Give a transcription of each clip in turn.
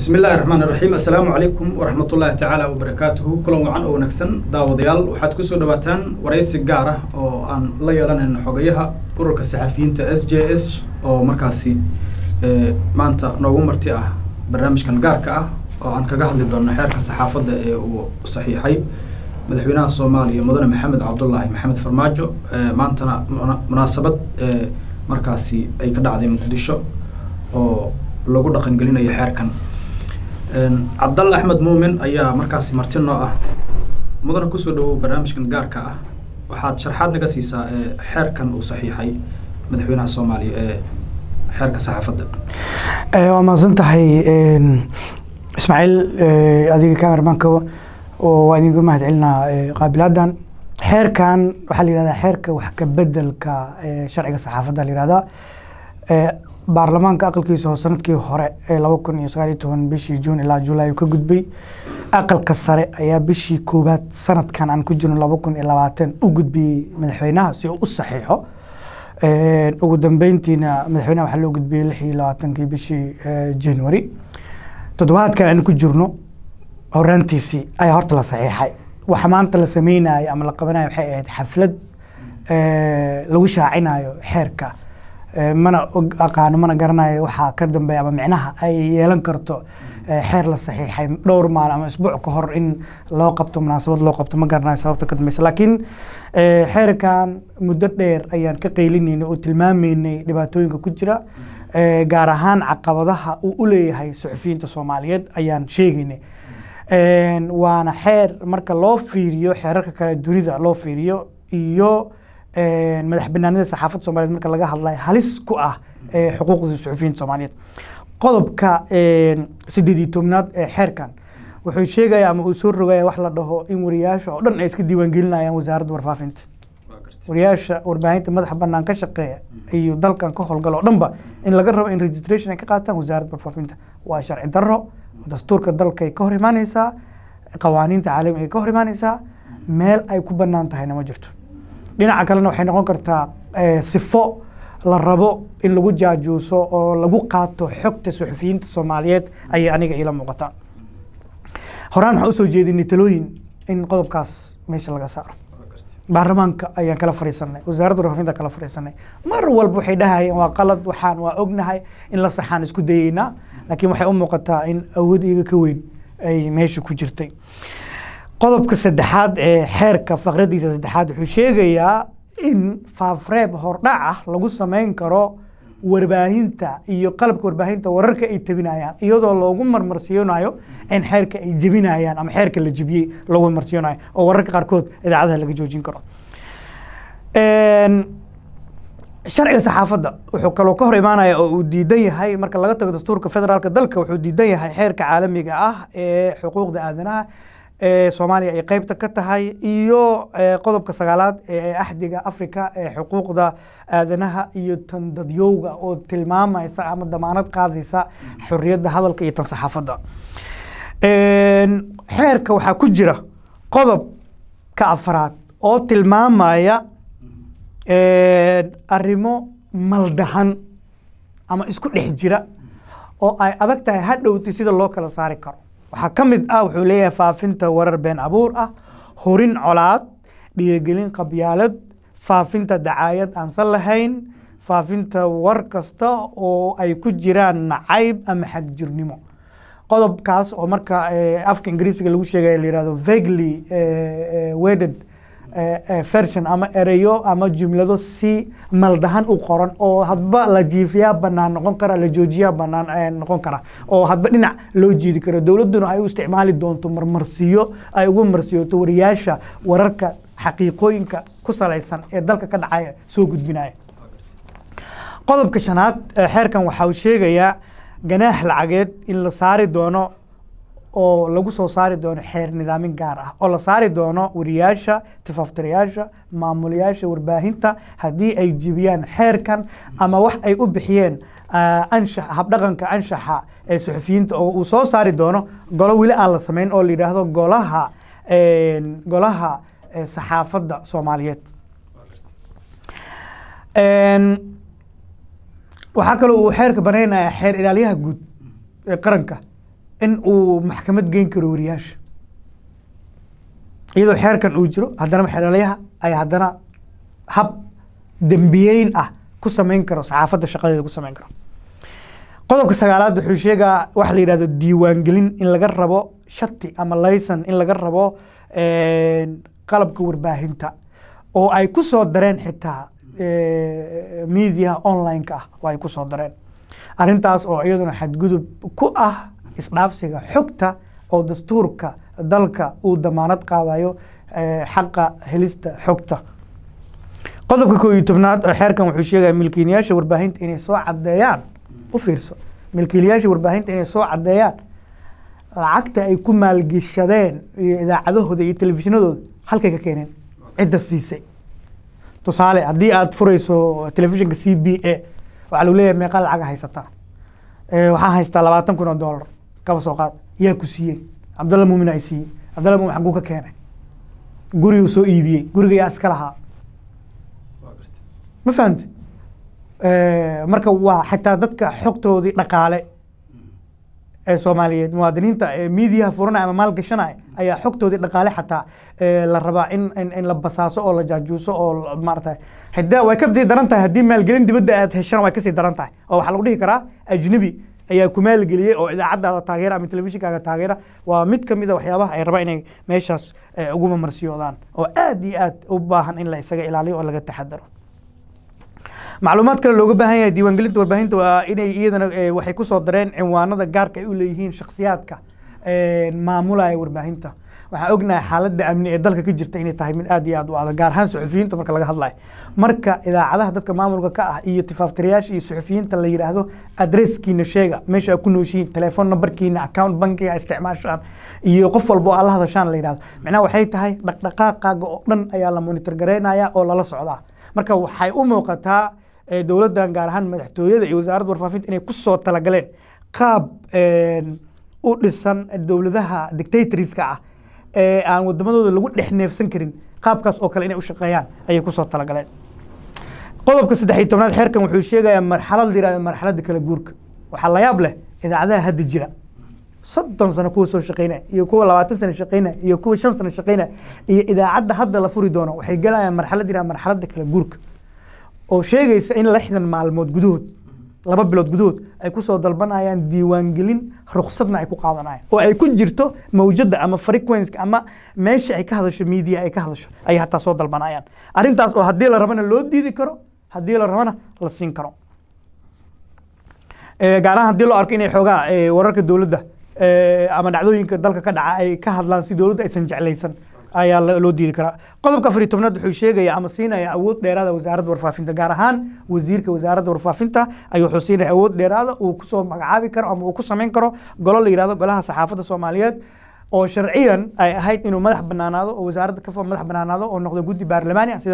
bismi illaahi raxmaan iraxiim assalaamu calaykum waraxmatullaahi tacaala wabarakaatuhu kulan wacan oo wanaagsan daawadayaal waxaad kusoo dhawaataan waraysi gaar ah oo aan la yeelanayno xogayaha ururka saxafiyiinta s j s oo markaasi maanta noogu marti ah barnaamijkan gaarka ah oo aan kaga hadli doonno xeerka saxaafadda ee uu saxiixay madaxweynaha soomaaliya mudane maxamed cabdullaahi maxamed farmaajo maantana munaasabad markaasi ay ka dhacday muqdisho oo lagu dhaqangelinayo xeerkan cabdalle axmed muumin ayaa markaasi marti noo ah mudana kusoo dhawow barnaamijkan gaarka ah waxaad sharxaad naga siisaa xeerkan uu saxiixay madaxweynaha soomaaliya ee xeerka saxaafadda waa mahadsan tahay ismaaciil adiga cameramanka waa idinka mahad celinaa qaabilaadan xeerkan waxaa la yihahdaa xeerka wax ka bedelka sharciga saxaafadda la yihahdaa baarlamaanka aqalkiisa oo sanadkii hore ee laba kun iyo sagaal iyo toban bishii juun ilaa julaay ka gudbay aqalka sare ayaa bishii koowaad sanadkan aan ku jirno laba kun iyo labaatan u gudbiyey madaxweynaha si uu u saxiixo ugu dambeyntiina madaxweynaha waxaa loo gudbiyey lix iyo labaatankii bishii january toddobaadkan aan ku jirno horaantiisii ayaa horta la saxiixay waxa maanta la sameynayo ama la qabanayo waxay ahayd xaflad lagu shaacinayo xeerka mana aqaano mana garanayo waxaa ka dambeeya ama micnaha ay yeelan karto xeer la saxiixay dhowr maalin ama isbuuc ka hor in loo qabto munaasabad loo qabto ma garanayo sababta ka dambeysa laakiin xeerkan muddo dheer ayaan ka qeylinaynay oo tilmaamaynay dhibaatooyinka ku jira gaar ahaan caqabadaha uu u leeyahay suxufiyiinta soomaaliyeed ayaan sheegaynay waana xeer marka loo fiiriyo xeerarka kale dunida loo fiiriyo iyo madax banaanida saxaafadda soomaliyeed marka laga hadlayo halis ku ah xuquuqda suxufiyiinta soomaaliyeed qodobka sideed iyo tobnaad ee xeerkan wuxuu sheegaya ama uu soo rogaya wax la dhaho in wariyaasha oo dhan ay iska diiwaangelinayaan wasaaradda warfaafinta wariyaasha warbaahinta madaxa banaan ka shaqeeya iyo dalkan ka howlgala oo dhanba in laga rabo in registration ay ka qaataan wasaaradda warfaafinta waa sharci darro dastuurka dalka ay ka hor imaaneysaa qawaaniinta caalamiga ay ka hor imaaneysaa meel ay ku banaan tahayna ma jirto dhinaca kalena waxay noqon kartaa sifo la rabo in lagu jaajuuso oo lagu qaato xogta suxufiyiinta soomaaliyeed ayay aniga iila muuqataa horaan waxaan usoo jeedinay talooyin in qodobkaas meesha laga saaro baarlamaanka ayaan kala fadhiisanay wasaaradda warfaafinta kala fadhiisanay mar walba waxay dhahayeen waa qalad waxaan waa ognahay in la saxaan isku dayeynaa laakiin waxay u muuqataa in awood iyaga ka weyn ay meesha ku jirtay qodobka saddexaad ee xeerka faqradiisa saddexaad wuxuu sheegayaa in faafreeb hordhac ah lagu sameyn karo warbaahinta iyo qalabka warbaahinta wararka ay tabinayaan iyadoo loogu marmarsiyoonayo in xeerka ay jebinayaan ama xeerka la jebiyey loogu marmarsiyoonayo oo wararka qaarkood idaacadaha laga joojin karo sharciga saxaafadda wuxuu kaloo ka hor imaanaya oo uu diidan yahay marka laga tago dastuurka federaalka dalka wuxuu diidan yahay xeerka caalamiga ah ee xuquuqda aadanaha soomaaliya ay qeybta ka tahay iyo qodobka sagaalaad ee axdiga africa ee xuquuqda aadanaha iyo tan dadyowga oo tilmaamaysa ama damaanad qaadaysa xoriyadda hadalka iyo tan saxaafadda xeerka waxaa ku jira qodobka afraad oo tilmaamaya arrimo maldahan ama isku dhex jira oo ay adag tahay hadhowti sida loo kala saari karo waxaa ka mid ah wuxuu leeyahay faafinta warar been abuur ah horin colaad dhiirigelin qabyaalad faafinta dacaayad aansan lahayn faafinta war kasta oo ay ku jiraan nacayb ama xagjirnimo qodobkaas oo marka afka ingiriisiga lagu sheegaya la yihahdo vagly wedded version ama ereyo ama jumlado si maldahan u qoran oo hadba la jiifiyaa banaan noqon kara la joojiyaa banaan noqon kara oo hadba dhinac loo jiidi karo dowladduna ay u isticmaali doonto marmarsiyo ay ugu marsiyooto wariyaasha wararka xaqiiqooyinka ku salaysan ee dalka ka dhacaya soo gudbinaya qodobka shanaad xeerkan waxa uu sheegayaa ganaax lacageed in la saari doono oo lagu soo saari doono xeer nidaamin gaar ah oo la saari doono wariyaasha tifaftirayaasha maamulayaasha warbaahinta haddii ay jibiyaan xeerkan ama wax ay u bixiyeen anshax habdhaqanka anshaxa ee suxufiyiinta oo uu soo saari doono golo weli aan la samayn oo la yidhaahdo golaha golaha saxaafadda soomaaliyeed waxaa kaloo uu xeerka banaynaya xeer ilaaliyaha guud ee qaranka in uu maxkamad geyn karo wariyaasha iyadoo xeerkan uu jiro haddana xeelalayaha ay haddana hab dembiyeyn ah ku samayn karo saxaafadda shaqadeeda ku samayn karo qodobka sagaalaad wuxuu sheegaa waxa la yidhahdo diiwaangelin in laga rabo shati ama layson in laga rabo qalabka warbaahinta oo ay ku soo dareen xitaa mediaha online-ka ah oo ay ku soo dareen arrintaas oo iyaduna xadgudub ku ah isdhaafsiga xogta oo dastuurka dalka uu damaanad qaadayo xaqa helista xogta qodobka koo iyo tobnaad oo xeerkan wuxuu sheegaya milkiilayaasha warbaahinta inay soo caddeeyaan u fiirso milkiilayaasha warbaahinta inay soo caddeeyaan lacagta ay ku maalgishadeen iyo idaacadahooda iyo telefishinadooda halkay ka keeneen cidda siisay tusaale haddii aad furayso telefishinka c b a waxaa lagu leeyahay meeqa lacaga haysataa waxaan haystaa labaatan kun oo dollar kaba soo qaad yaa ku siiyey cabdalla muumin ay siiyey cabdalla muumin xaguu ka keenay guriguu soo iibiyey guriga yaa iska lahaa ma fahamte marka waa xitaa dadka xogtoodii dhaqaale ee soomaaliyeed muwaadiniinta miidiyaha furanaya ama maal gashanaya ayaa xogtoodii dhaqaale xataa la rabaa in in la basaaso oo la jaajuuso oo maarata xitaa way kasii daran tahay haddii maalgelin dibadda aad heshana way kasii daran tahay oo waxaa lagu dhihi karaa ajnabi ayaa ku maalgeliyey oo idaacadaada taageera ama telefishinkaaga taageera waa mid ka mid a waxyaabaha ay rabaan inay meeshaas ugu mamarsiyoodaan oo aad iyo aad u baahan in la isaga ilaaliyo oo laga taxadaro macluumaad kale looga baahan yahay diiwaangelinta warbaahinta waa inay iyadana waxay kusoo dareen cinwaanada gaarka ay u leeyihiin shakhsiyaadka maamulaya warbaahinta waxaan ognahay xaaladda amni ee dalka ka jirta inay tahay mid aad iyo aad u adag gaar ahaan suxufiyiinta marka laga hadlayo marka idaacadaha dadka maamulka ka ah iyo tifaftirayaasha iyo suxufiyiinta la yidhaahdo adresskiina sheega meesha aad ku nooshihiin telefoon numberkiina account bankiga isticmaashaan iyo qof walba oo aad la hadashaan la yidhahdo macnaha waxay tahay dhaqdhaqaaqaaga oo dhan ayaa la monitor garaynaya oo lala socdaa marka waxay u muuqataa dowladdan gaar ahaan madaxtooyada iyo wasaaradda warfaafinta inay ku soo talagaleen qaab u dhisan dowladaha dictatoriska ah ee aan wadamadooda lagu dhex neefsan karin qaabkaas oo kale inay u shaqeeyaan ayay kusoo talagaleen qodobka saddex iyo tobnaad xeerkan wuxuu sheegayaa marxalad la yihahdo marxaladda kala guurka waxaa la yaab leh idaacadaha hadda jira soddon sano kuwa soo shaqeynaya iyo kuwa labaatan sano shaqeynaya iyo kuwa shan sano shaqeynaya iyo idaacadda hadda la furi doono waxay galayaan marxalad yihahdo marxaladda kala guurka oo sheegaysa in lixdan maalmood gudahood laba bilood gudahood ay kusoo dalbanayaan diiwaangelin ruksadna ay ku qaadanayaan oo ay ku jirto mawjadda ama frequenska ama meesha ay ka hadasho media ay ka hadasho ayay hataa soo dalbanayaan arrintaas oo haddii la rabana loo diidi karo haddii la rabana la siin karo gaar ahaan haddii loo arko inay xoogaa wararka dowladda ama dhacdooyinka dalka ka dhaca ay ka hadlaan si dowladda aysan jeclaysan ayaa loo diidi karaa qodobka afar iyo tobnaad wuxuu sheegaya ama siinaya awood dheeraada wasaaradda warfaafinta gaar ahaan wasiirka wasaaradda warfaafinta ayuu wuxuu siinaya awood dheeraada uu kusoo magacaabi karo ama uu ku samayn karo golo la yihahdo golaha saxaafadda soomaaliyeed oo sharciyan ay ahayd inuu madax banaanaado oo wasaaradda ka madax banaanaado oo noqdo guddi baarlamaani ah sida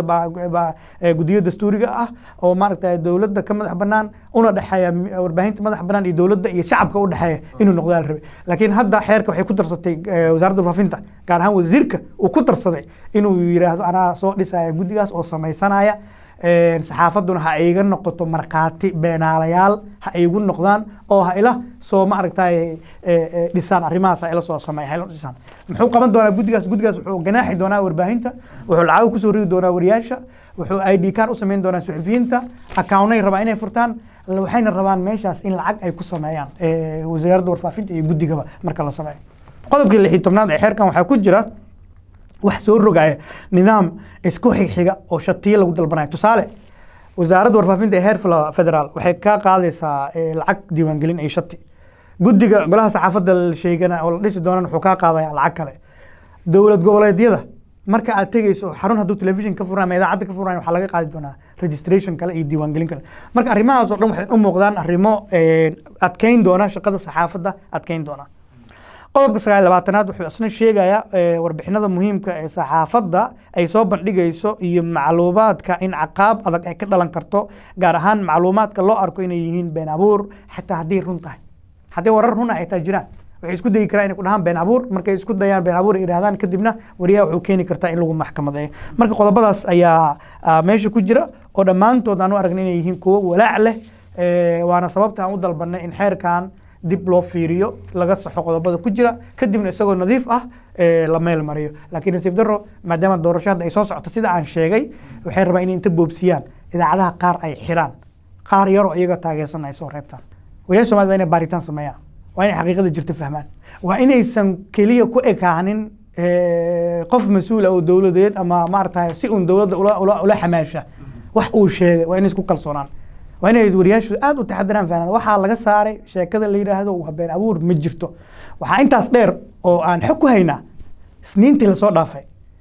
guddiyo dastuuriga ah oo maaragta dowladda ka madax banaan una dhexeeya warbaahinta madax banaan iyo dowladda iyo shacabka u dhexeeya inuu noqdo la rabay laakiin hadda xeerka waxay ku darsatay wasaaradda warfaafinta gaar ahaan wasiirka uu ku darsaday inuu yidhaahdo anaa soo dhisaya guddigaas oo samaysanaya saxaafadduna ha iga noqoto markhaati beenaalayaal ha igu noqdaan oo ha ila soo maaragtay dhisaan arrimahaas ha ila soo sameeya ha ila dhisaan muxuu qaban doonaa guddigaas guddigaas wuxuu ganaaxi doonaa warbaahinta wuxuu lacag kusoo ridi doonaa wariyaasha wuxuu i d card u samayn doonaa suxufiyiinta accountnay rabaa inay furtaan waxayna rabaan meeshaas in lacag ay ku sameeyaan wasaaradda warfaafinta iyo guddigaba marka la sameeyo qodobkii lix iyo tobnaad ee xeerkan waxaa ku jira wax soo rogaya nidaam isku xigxiga oo shatiyo lagu dalbanayo tusaale wasaaradda warfaafinta ee heer federaal waxay ka qaadaysaa lacag diiwaangelin iyo shati guddiga golaha saxaafadda la sheegana oo la dhisi doonana wuxuu kaa qaadaya lacag kale dowlad goboleedyada marka aad tegeyso xarun hadduu telefishin ka furan ama idaacadda ka furan waxaa laga qaadi doonaa registration kale iyo diiwaangelin kale marka arrimahaas oo dhan waxay u muuqdaan arrimo adkeyn doona shaqada saxaafadda adkeyn doona qodobka sagaal labaatanaad wuxuu isna sheegayaa warbixinada muhiimka ee saxaafadda ay soo bandhigayso iyo macluumaadka in caqaab adag ay ka dhalan karto gaar ahaan macluumaadka loo arko inay yihiin been abuur xataa hadday run tahay haddii warar runa ay taa jiraan waxay isku dayi karaan inay ku dhahaan been abuur markay isku dayaan been abuur ay yidhahdaan kadibna wariyaha wuxuu keeni kartaa in lagu maxkamadeeyo marka qodobadaas ayaa meesha ku jira oo dhammaantood aan u aragna inay yihiin kuwo walaac leh waana sababta aan u dalbanay in xeerkan dib loo fiiriyo laga saxo qodobada ku jira kadibna isagoo nadiif ah ee, la meel mariyo laakiin nasiib daro maadaama doorasho hadda ay soo socoto sida aan sheegay waxay rabaan inay inta boobsiyaan idaacadaha qaar ay xiraan qaar yaroo iyaga taageersan ay soo reebtaan waliyaasha soomaalida waa inay baaritaan sameeyaan waa inay xaqiiqada jirta fahmaan waa inaysan keliya ku ekaanin eh, qof mas-uula oo dowladeed ama maarata si uun dowladda ula, ula, ula xamaasha wax uu sheegay waa inay isku kalsoonaan waa inay wariyaashu aad u taxadiraan fahnaan waxaa laga saaray sheekada la yidhaahdo waa been abuur ma jirto waxaa intaas dheer oo aan xog ku haynaa isniintii lasoo dhaafay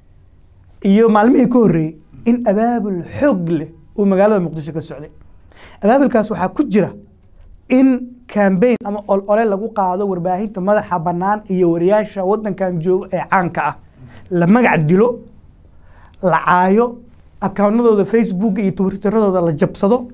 iyo maalmihii ka horreeyey in abaabul xoog leh uu magaalada muqdisho ka socday abaabulkaas waxaa ku jira in cambaign ama olole lagu qaado warbaahinta madaxa bannaan iyo wariyaasha waddankan jooga ee caanka ah la magac dilo la caayo akawnadooda facebook iyo twitteradooda la jabsado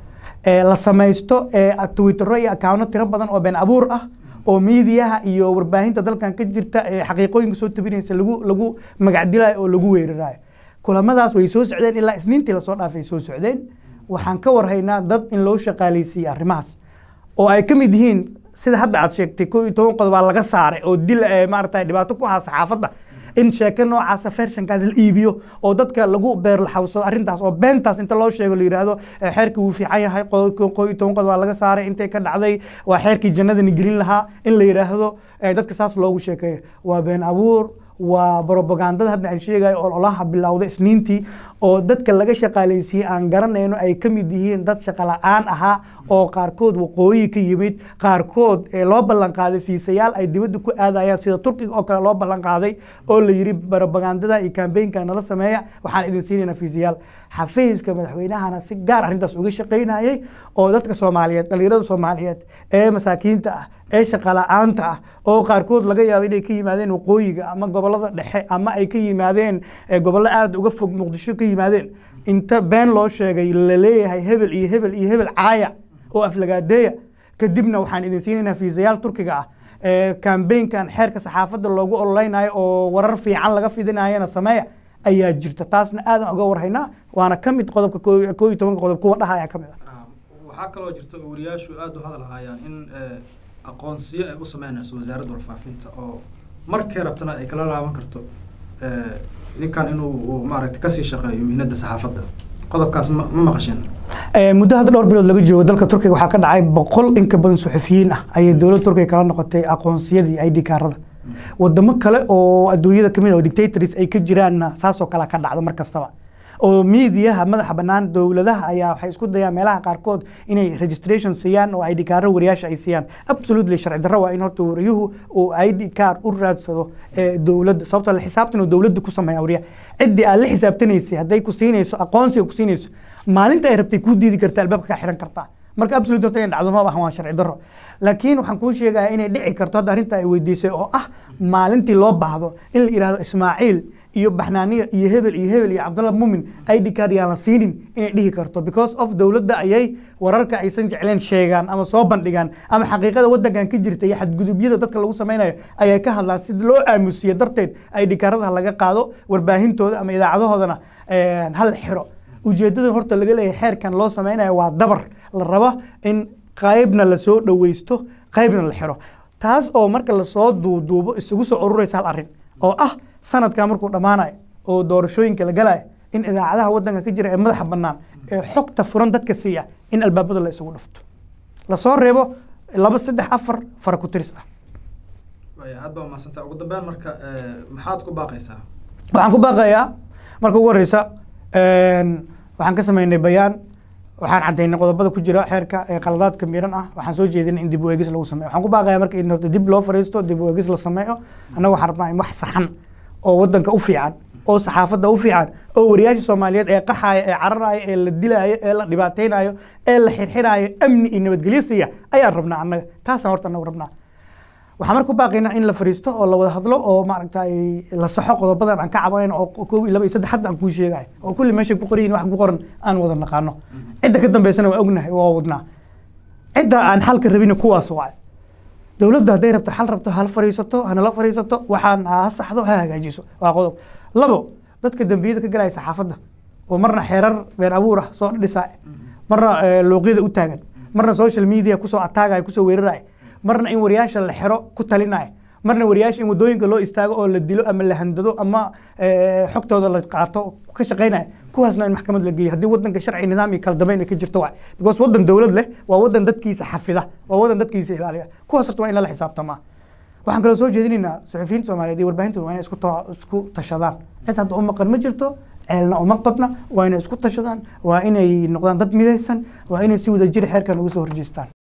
ee la samaysto ee twittero iyo akawno tiro badan oo been abuur ah oo miidiyaha iyo warbaahinta dalkan ka jirta ee xaqiiqooyinka soo tabinaysa lagu lagu magacdilayo oo lagu weerarayo kulamadaas way soo socdeen ilaa isniintii lasoo dhaafay soo socdeen waxaan ka warhaynaa dad in loo shaqaaleysiiyey arrimahaas oo ay ka mid yihiin sida hadda aad sheegtay koo iyo toban qodob baa laga saaray oo dil eh, maaragtay dhibaato ku ahaa saxaafadda in sheeko noocaasa fershankaas la iibiyo oo dadka lagu beerlaxawsado arrintaas oo beentaas inta loo sheego la yidhaahdo eh, xeerkii wuu fiican yahay qo- ko- koo iyo toban qodob baa laga saaray intay ka dhacday waa xeerkii jannadani gelin lahaa in la yidhaahdo eh, dadka saas loogu sheekeeyo waa been abuur waa brobagandada hadda aan sheegayo oo olaha bilowda isniintii oo dadka laga shaqaaleysiiyey aan garanayno ay ka mid yihiin dad shaqo la-aan ahaa oo qaarkood waqooyi ka yimid qaarkood ee loo ballan qaaday fiisayaal ay dibadda ku aadayaan sida turkiga oo kale loo ballan qaaday oo la yidhi brobagandada iyo kambeynka nala sameeya waxaan idin siinaynaa fiisayaal xafiiska madaxweynahana si gaar arrintaas uga shaqaynayay oo dadka soomaaliyeed dhalinyarada soomaaliyeed ee masaakiinta ah ee shaqa la-aanta ah oo qaarkood laga yaabo inay ka yimaadeen waqooyiga ama gobolada dhexe ama ay ka yimaadeen eh, gobollo aada uga fog muqdisho ka yimaadeen inta been loo sheegay la leeyahay hebel iyo hebel iyo hebel caaya oo aflagaadeeya kadibna waxaan idin siinaynaa fiisayaal turkiga ah ee kambeynkan xeerka saxaafadda loogu ololeynayo oo warar fiican laga fidinayana sameeya ayaa jirta taasna aadan uga warhaynaa waana ka mid qodobka koo koo iyo tobanka qodob kuwa dhahaya ka mid ah waxaa kaloo jirta oo wariyaashu aada u hadal hayaan in eh, aqoonsiyo ay u sameynayso wasaaradda warfaafinta oo markay rabtana ay kala laaban karto eh, ninkan inuu uu maaragtay kasii shaqeeyo mihnada saxaafadda qodobkaas ma ma maqasheen Eh, muddo hadda dhowr bilood laga joogo dalka turkiga waxaa ka dhacay boqol in ka badan suxufiyiin ah ayay dowladda turkiga kala noqotay aqoonsiyadii id kaarada wadamo kale oo adduunyada kamid ah oo dictators ay ka jiraanna saasoo kale ka dhacdo mar kastaba oo miidiyaha madaxa bannaan dowladaha ayaa waxay isku dayaan meelaha qaarkood inay registration siiyaan oo id kaaro wariyaasha ay siiyaan absolutely sharci darro waa in horta wariyuhu uu id kaar u raadsado ee dowladda sababtoo la xisaabtan uu dowladda ku sameeya wariyaha ciddii aad la xisaabtanaysay hadday ku siinayso aqoonsiga ku siinayso maalinta ay rabtay kuu diidi karta albaabka ka xiran kartaa marka absolute horta inay dhacdo ma ahan waa sharci darro laakiin waxaan kuu sheegayaa inay dhici karto hadda arrinta ay weydiisay oo ah maalintii loo baahdo in la yidhaahdo ismaaciil iyo baxnaaniya iyo hebel iyo hebel iyo cabdalla mumin id card yaan la siinin inay dhihi karto because of dowladda ayay wararka aysan jecleen sheegaan ama soo bandhigaan ama xaqiiqada waddankan ka jirta iyo xadgudubyada dadka lagu samaynayo ayay ka hadlaan si loo aamusiyo darteed id kaaradaha laga qaado warbaahintooda ama idaacadahoodana eh, hal xiro ujeeddada horta laga leeyahay xeerkan loo sameynayo waa dabar la rabo in qaybna lasoo dhoweysto qaybna la xiro taas oo marka lasoo duuduubo isugu soo ururaysa hal arrin oo ah sanadka markuu dhammaanayo oo doorashooyinka la galayo in idaacadaha waddanka ka jira ee madaxa bannaan ee xogta furan dadka siiya in albaabada la isugu dhufto lasoo reebo laba saddex afar fara ku tiris ah waaya aad baa umahadsantaa ugu dambeyn marka eh, maxaad ku baaqaysaa waxaan ku baaqayaa marka ugu horeysa een, waxaan ka sameynay bayaan waxaan cadaynay qodobada ku jira xeerka ee qaladaadka miran ah waxaan soo jeedinay in dib u eegis lagu sameeyo waxaan ku baaqayaa marka in horta dib loo fariisto dib u eegis la sameeyo annaga waxaan rabnaa in wax saxan oo waddanka u fiican oo saxaafadda u fiican oo wariyaasha soomaaliyeed ee qaxaaya ee cararaya ee la dilaayo ee la dhibaateynayo ee la xirxiraayo amni iyo nabadgelyo siiya ayaan rabnaa annaga taasaan horta annagu rabnaa waxaan marka ku baaqaynaa in la fariisto oo la wada hadlo oo maaragtay la saxo qodobadan aan ka cabanayno oo koob iyo laba iyo saddex hadda aan kuu sheegayo oo kulli meesha ku qoran yihin wax ku qoran aan wada naqaano cidda ka dambeysana waa ognahay waa wadnaa cidda aan xalka rabina kuwaas waay dowladda hadday rabto xal rabto hala fariisato hanala fariisato waxaan ha saxdo ha hagaajiso waa qodob labo dadka dembiyada ka galaya saxaafadda oo marna xeerar been abuur ah soo dhisaa marna eh, luuqyada u taagan marna social media kusoo ataagaya kusoo weeraraya marna in wariyaasha la xiro ku talinaya marna wariyaasha in wadooyinka loo istaago oo la dilo ama la handado ama xogtooda la qaato ka shaqaynaya kuwaasna in maxkamad la geeyo haddii wadanka sharci nidaam iyo kala dambeyn ay ka jirto waay because wadan dowlad leh waa wadan dadkiisa xafida waa wadan dadkiisa ilaaliya kuwaas horta waa in lala xisaabtamaa waxaan kaloo soo jeedinaynaa suxufiyiinta soomaaliyeed iyo warbaahinta waa inay isku isku tashadaan cid hadda u maqan ma jirto ceelna uma qodna waa inay isku tashadaan waa inay noqdaan dad midaysan waa inay si wadajir xeerkan uga soo horjeestaan